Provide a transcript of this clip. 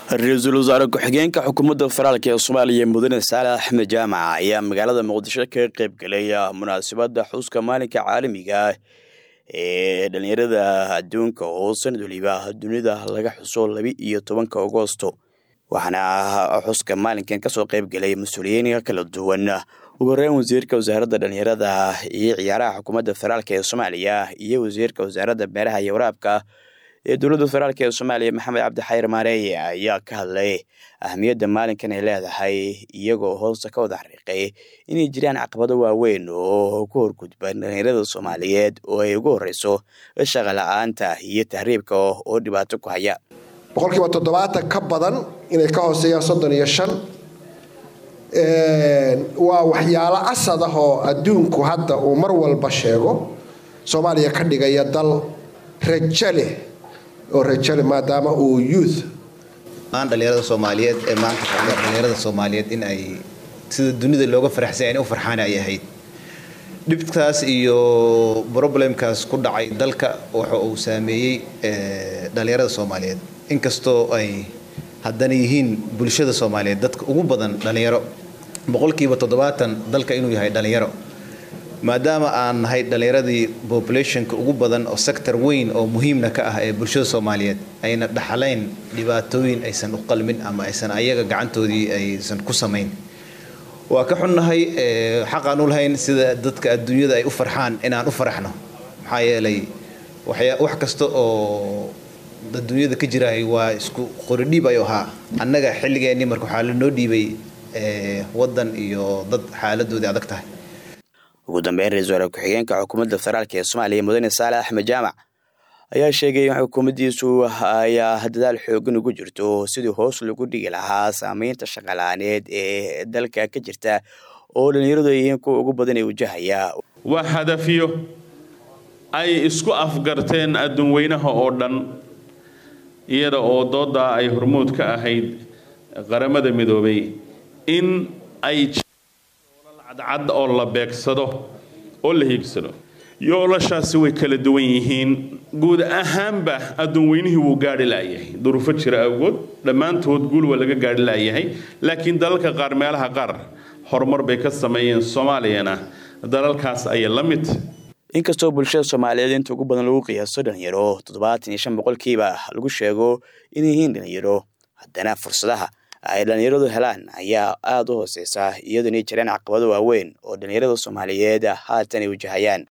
ra-iisul wasaare ku-xigeenka xukuumadda federaalk ee soomaaliya mudane saale axmed jaamac ayaa magaalada muqdisho kaga qeyb galay munaasabadda xuska maalinka caalamiga ee dhalinyarada adduunka oo sanad waliba dunida laga xuso laba iyo tobanka agosto waxaana xuska maalinkan kasoo qeyb galay mas-uuliyiin kala duwan ugu horeyn wasiirka wasaaradda dhalinyarada iyo ciyaaraha xukuumadda federaalk ee soomaaliya iyo wasiirka wasaaradda beeraha iyo waraabka ee dowladda federaalk ee soomaaliya maxamed cabdi xayir maareeye ayaa ka hadlay ahamiyadda maalinkan ay leedahay iyagoo hoosta ka wada xariiqay inay jiraan caqabado waaweyn oo ku horgudban dhalinyarada soomaaliyeed oo ay ugu horeyso shaqa la-aanta iyo tahriibka oo dhibaato ku haya boqolkiiba toddobaatan ka badan inay ka hooseeyaan soddon iyo shan waa waxyaalo asad ah oo adduunku hadda uu mar walba sheego soomaaliya ka dhigaya dal rajo leh oo rajale maadaama uu youth aan dhalinyarada soomaaliyeed ee maanta dhalinyarada soomaaliyeed in ay sida dunida looga faraxsay inay u farxaan ay ahayd dhibkaas iyo problemkaas ku dhacay dalka waxa uu saameeyey dhalinyarada soomaaliyeed inkastoo ay haddana yihiin bulshada soomaaliyeed dadka ugu badan dhalinyaro boqolkiiba toddobaatan dalka inuu yahay dhalinyaro maadaama aan nahay dhallinyaradii populationka ugu badan oo sector weyn oo muhiimna ka ah ee bulshada soomaaliyeed ayna dhaxlayn dhibaatooyin aysan u qalmin ama aysan ayaga gacantoodii aysan ku samayn waa ka xunnahay xaqaan u lahayn sida dadka adduunyada ay u farxaan inaan u faraxno maxaa yeelay wax kasta oo adduunyada ka jiraay waa isku qoridhiib ayuu ahaa annaga xilligeenii marka waxaa lanoo dhiibay waddan iyo dad xaaladoodii adag tahay ugu dambeyn ra-isul wasaare ku-xigeenka xukuumadda federaalk ee soomaaliya mudane saale axmed jaamac ayaa sheegay in xukuumaddiisu ayaa dadaal xoogan ugu jirto sidii hoos lagu dhigi lahaa saameynta shaqalaaneed ee dalka ka jirta oo dhalinyaradu ay yihiin kuwa ugu badan ee wajahaya waa hadafyo ay isku afgarteen adduun weynaha oo dhan iyada oo doodaa ay hormuud ka ahayd qaramada midoobay in ay cadcad oo la beegsado oo la hiigsado yoolashaasi way kala duwan yihiin guud ahaanba adduun weynihii wuu gaadhi laayahay duruufo jira awgood dhammaantood guul waa laga gaadhi laayahay laakiin dalalka qaar meelaha qaar horumar bay ka sameeyeen soomaaliyana dalalkaas ayay la mid inkastoo bulshada soomaaliyeed inta ugu badan lagu qiyaaso dhalinyaro toddobaatan iyo shan boqolkiiba lagu sheego inay yihiin dhalinyaro haddana fursadaha ay dhalinyaradu helaan ayaa aada u hooseysa iyadoo inay jiraan caqabado waaweyn oo dhalinyarada soomaaliyeed haatan ay wajahayaan